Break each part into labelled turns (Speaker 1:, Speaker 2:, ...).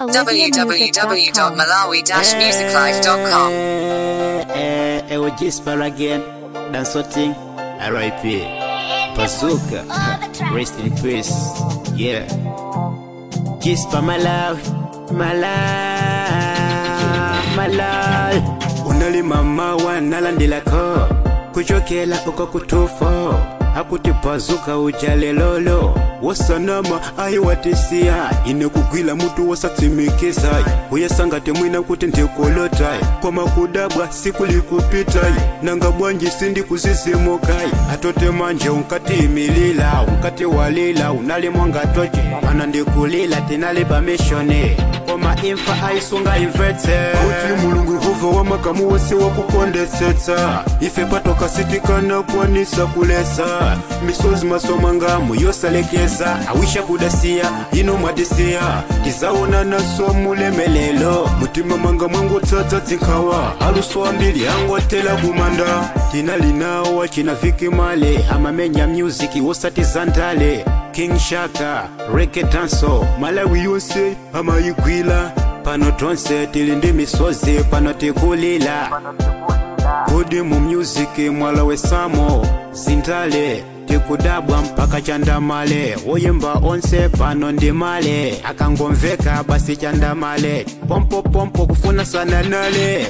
Speaker 1: www.malawi-musiclife.com.
Speaker 2: Eh, eh, we Gisper again. Dansoting. R.I.P. Bazooka. Rest in peace. Yeah. Gisper Malawi. Malawi. Malawi. Unali mama wanalandilako kuchokela uko kutufo akuti bazuka ujalelolo wosanama ayiwatisiya ine kugwila mutu wosatsimikizayi uyesangate mwina kuti ndikolotayi koma kudabwa siku likupitayi nanga bwanji sindi kuzizimukayi atote manje unkati imilila unkati walila unali mwangatoce mana ndikulila tinali pamishoni koma imfa ayisunga imvetse kuti mulungu yehova wamakamu wose wakukondetsetsa ife patoka sitikana kwanisa kulesa misozi masomangamo yosalekeza awisha kudasiya ino mwadisiya tizaona naso mulemelelo mutima manga mwangotsatsa zinkhawa aluso ambiri angotela kumanda tinalinawa china vikimale amamenya music wosatizandale king shaka reke danso malawi yonse amayigwila pano tonse tili ndi misozi pano tikulila kodi mu music mwala wesamo zintale tikudabwa mpaka chandamale woyimba onse pano ndi male akangomveka basi chandamale pompopompo kufuna sana nale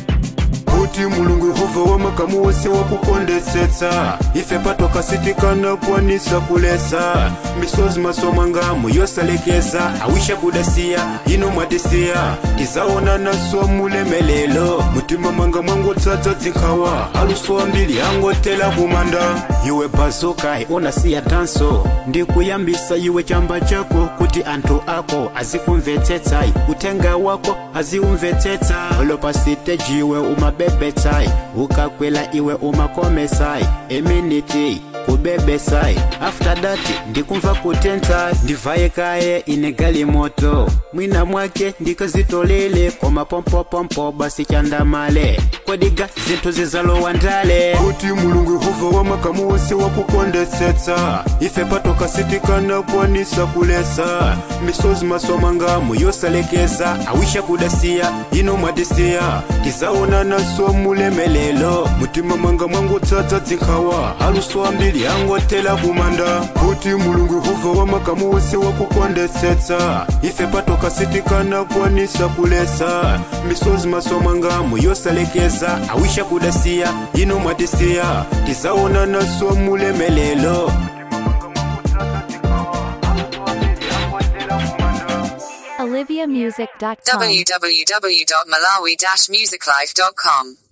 Speaker 2: kuti mulungu yehova wamakamu wose wakukondetsetsa ife patoka sitikana kwanisa kulesa misozi masomangamo yosalekeza awisha kudasiya ino mwadisiya tizaona naso mulemelelo mutima manga mwangotsatsa zinkhawa aluso ambiri angotela kumanda iwe bazukai unasiya danso ndikuyambisa iwe chamba chako kuti anthu ako azikumvetsetsayi utenga wako aziumvetsetsa olopa siteji iwe umabebetsai ukakwela iwe umakomesai eminiti kubebesai after that ndikumva kutentsa ndivaye kaye ine galimoto mwina mwake ndikazitolele koma pompopompo basi chandamale kodiga zinthu zizalowa ndale kuti mulungu yehova wamakamu wose wakukondetsetsa ife patoka sitikana kwanisa kulesa misozi masomangamo yosalekeza awisha kudasiya ino mwadisiya tizaona naso mulemelelo mutima manga mwangotsatsa zinkhawa aluso ambiri angotela kumanda kuti mulungu yehova wamakamu wose wakukondetsetsa ife patoka sitikana kwanisa kulesa misozi masomangamo yosalekeza awisha kudasiya ino mwadisiya tizaona naso mulemelelo
Speaker 1: oliviamusic.com.
Speaker 3: www.malawi-musiclife.com.